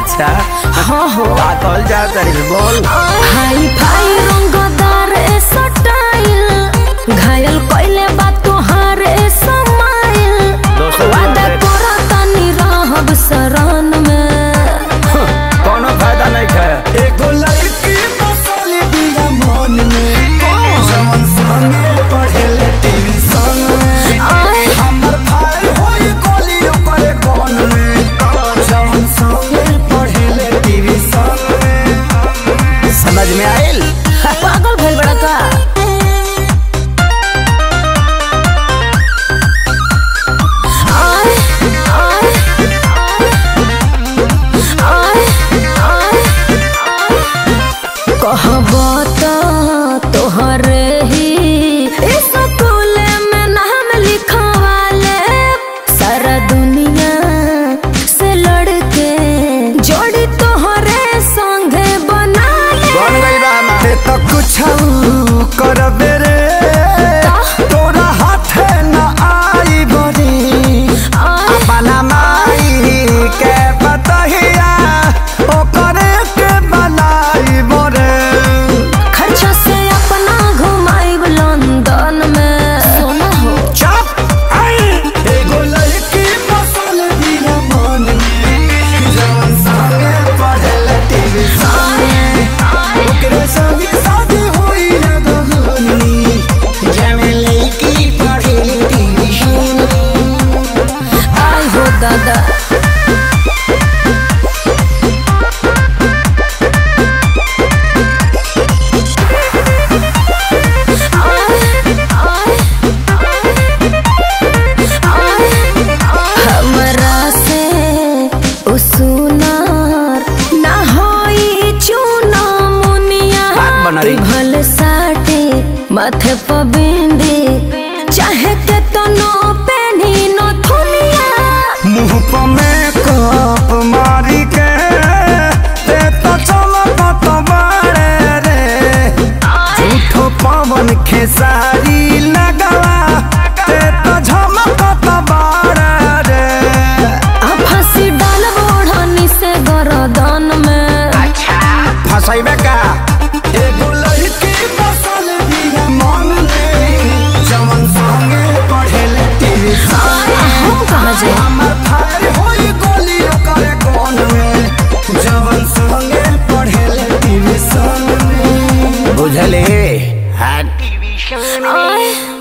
अच्छा हाँ हो का कहल जा तरी बोल हाई फाई रंगदार ए सटाइल घायल कइले बा तोहार ए समाइल दोस्तों, वादा दोस्तों। करा तनी रहब शरण में कोनो फायदा नहीं है एगो लड़की बसल बिया मन में जवन संगे पढ़ेले ट्यूशन में आए हमर भाई होई कोली ओकरे कोन में जवन संगे पढ़ेले ट्यूशन में समझ में आइल पागल भइल बड़ा का आए आए आए आए कहब त तोहरे ही इस स्कूल में नाम लिखवाले सारा दुनिया से लड़के जोड़ी तोहरे संगे बना ले बन गई बा हमार। ते तो कुछ करबे रे तोरा हाथे न आई बड़ी आए अपना माई के बतहिया ओकरे के बनाई बोरे खर्चा से अपना घुमाइब लंदन में सोना हो चुप एगो लड़की बसल बिया मन में जवन संगे पढ़ेले टीवी सामने ओकरे संगे शादी होई ना दहनी जवन लड़की पढ़ेले टीवी आई हो दादा हमरा से उसुनार ना होई चूना मुनिया बात बना रही। भल साटे माथे पर बिंदी चाहे के तो नो पेनी नो थुनिया मुंह पर मेकअप मारी के ते तो चमकत बाड़े रे झूठो पवन खेसारी लगवा ते तो झमकत बाड़े रे आ फांसी डाल बोढ़नी से गरदन में फंसाइबे का एगो लड़की बसल बिया मन में जवन संगे पढ़ेले टीवी हम कहाँ जाए हमर भाई होई गोली ओकरे कोन में जवन संगे पढ़ेले टीवी में बुझले हट आए